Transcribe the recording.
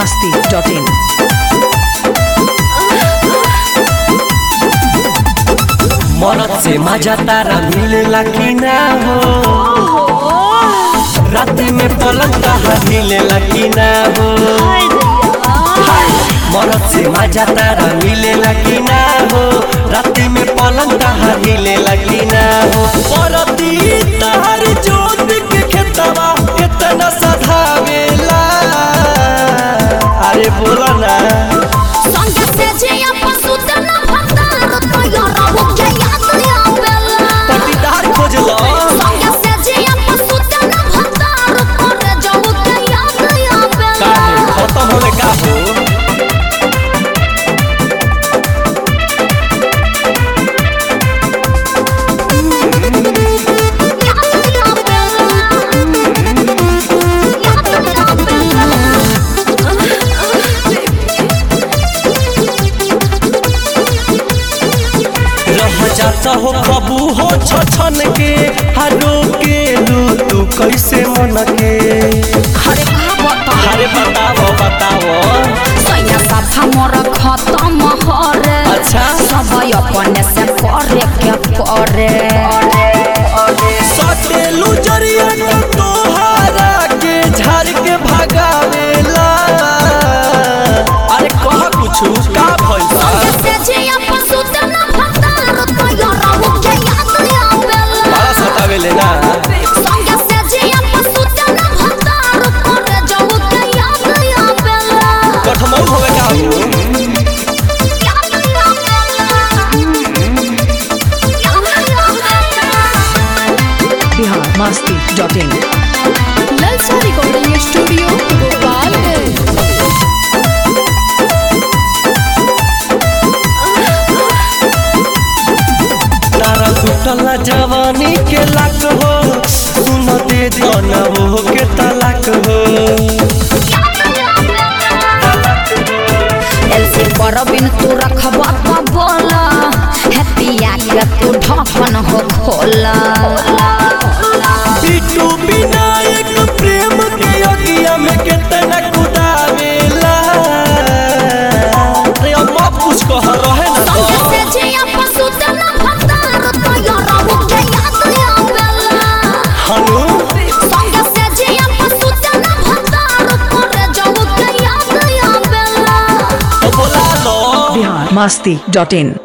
masti.in. मरद से मजा तारा मिलेला कि ना हो राति में पलंग कहा मिलेला कि ना हो मरद से मजा तारा मिलेला कि ना हो राति में पलंग कहा मिलेला कि ना हो परती तहर जोत के खेतवा कितना सधावेला अरे बोला ना संगे से जिया पशुते न भतार तो यारा वो के याद आवेला पटीदार खोजला संगे से जिया पशुते न भतार करे जाऊ के याद आवेला काहे खत्म होले का हो याद आवेला रह जाता हो कबू हो छछन के हरो के लू तू कैसे मन के हरे बाबा अरे बताओ बताओ सैया साफा मोर खत्म हरे अच्छा। सब अपने से करे के करे सटेलू जरिया न तोहारा के झाड़ के भगावेला अरे कह कुछ का भइसा से जिया पशुते न भतार तो यारा वो के याद आवेला बड़ा सतावेले ना संगे से जिया पशुते न भतार करे जाऊ के याद आवेला कठमौ होवे का हो याद आवेला Bihar masti.in. ललचा रिकॉर्डिंग स्टूडियो गोपालगंज तारा टूटल जवानी के लाख हो सुन दे दना वो के तलाक हो एलसी पर बिन तू रखबा तो बोला हैप्पिया के तू ढक्कन हो खोला बिटू विनायक प्रेम के अगिया में कितना कुदावेला अरे अम्मा कुछ कह रहे ना तो संगे से जिया पशु ते न भतार तो यारा वो के याद आवेला हनु संगे से जिया पशु ते न भतार करे जाऊ के याद आवेला तो बोला लो Bihar masti.in.